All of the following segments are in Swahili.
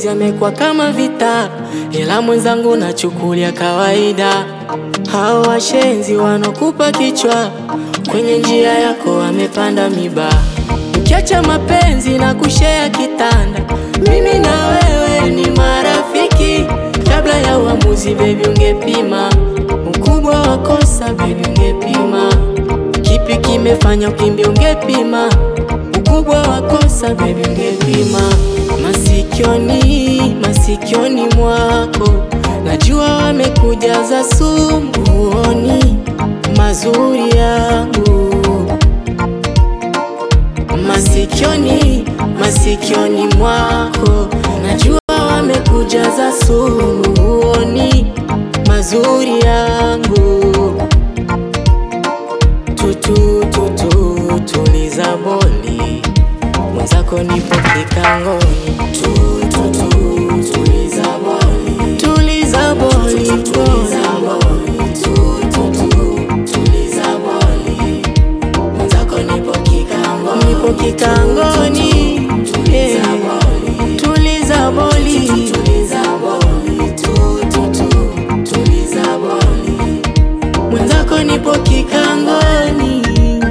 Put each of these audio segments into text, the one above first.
mapenzi yamekuwa kama vita, ila mwenzangu nachukulia kawaida. Hao washenzi wanokupa kichwa, kwenye njia yako wamepanda miba. Ukiacha mapenzi na kushea kitanda, mimi na wewe ni marafiki. Kabla ya uamuzi, baby, ungepima ukubwa wa kosa, baby, ungepima kipi kimefanya ukimbia, ungepima ukubwa wa kosa, baby, ungepima masikioni, masikioni mwako najua wamekujaza sumu, huoni mazuri yangu masikioni, masikioni mwako najua wamekujaza sumu, huoni mazuri yangu. Tutu tutu tuliza boli, mwenzako nipo kikangoni. Tutu tuliza boli, tuliza boli, tuliza boli, tutu tuliza boli, mwenzako nipo kikangoni, nipo kikangoni. Yeah. Tuliza boli, tuliza boli, tutu tuliza boli, mwenzako nipo kikangoni.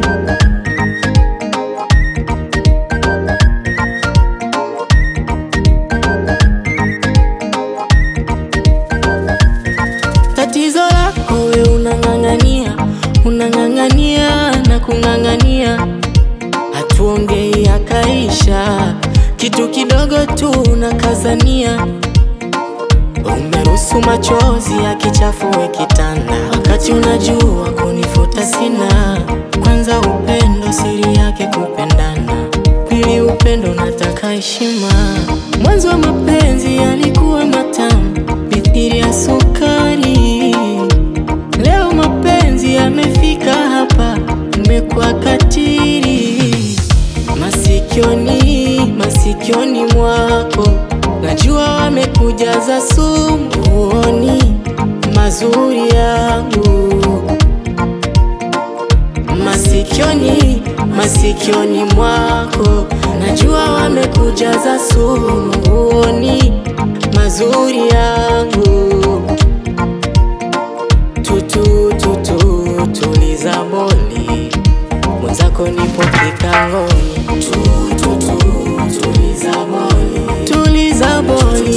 Tatizo lako we unang'ang'ania, unang'ang'ania na kung'ang'ania, hatuongei akaisha, kitu kidogo tu unakazania. Umeruhusu machozi yakichafue kitanda, wakati unajua kunifuta sina. Kwanza upendo siri yake kupendana, pili upendo nataka heshima. Mwanzo wa mapenzi yalikuwa matamu mithili ya sukari, leo mapenzi yamefika hapa, umekuwa katili. Masikioni, masikioni mwako najua wamekujaza sumu, huoni mazuri yangu. Masikioni, masikioni mwako najua wamekujaza sumu, huoni mazuri yangu. Tutu tutu tuliza boli, mwenzako nipo kikangoni. Tutu tuliza boli, tuliza boli,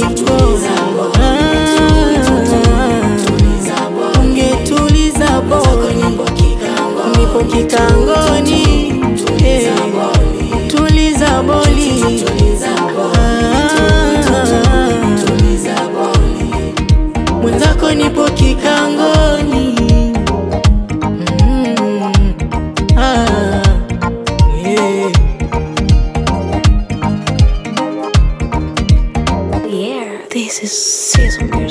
Ah, ungetuliza boli, nipo kikangoni. Eh, Tuliza boli, Ah, mwenzako nipo kikangoni. Mm, ah, yeah. Yeah, this is season music.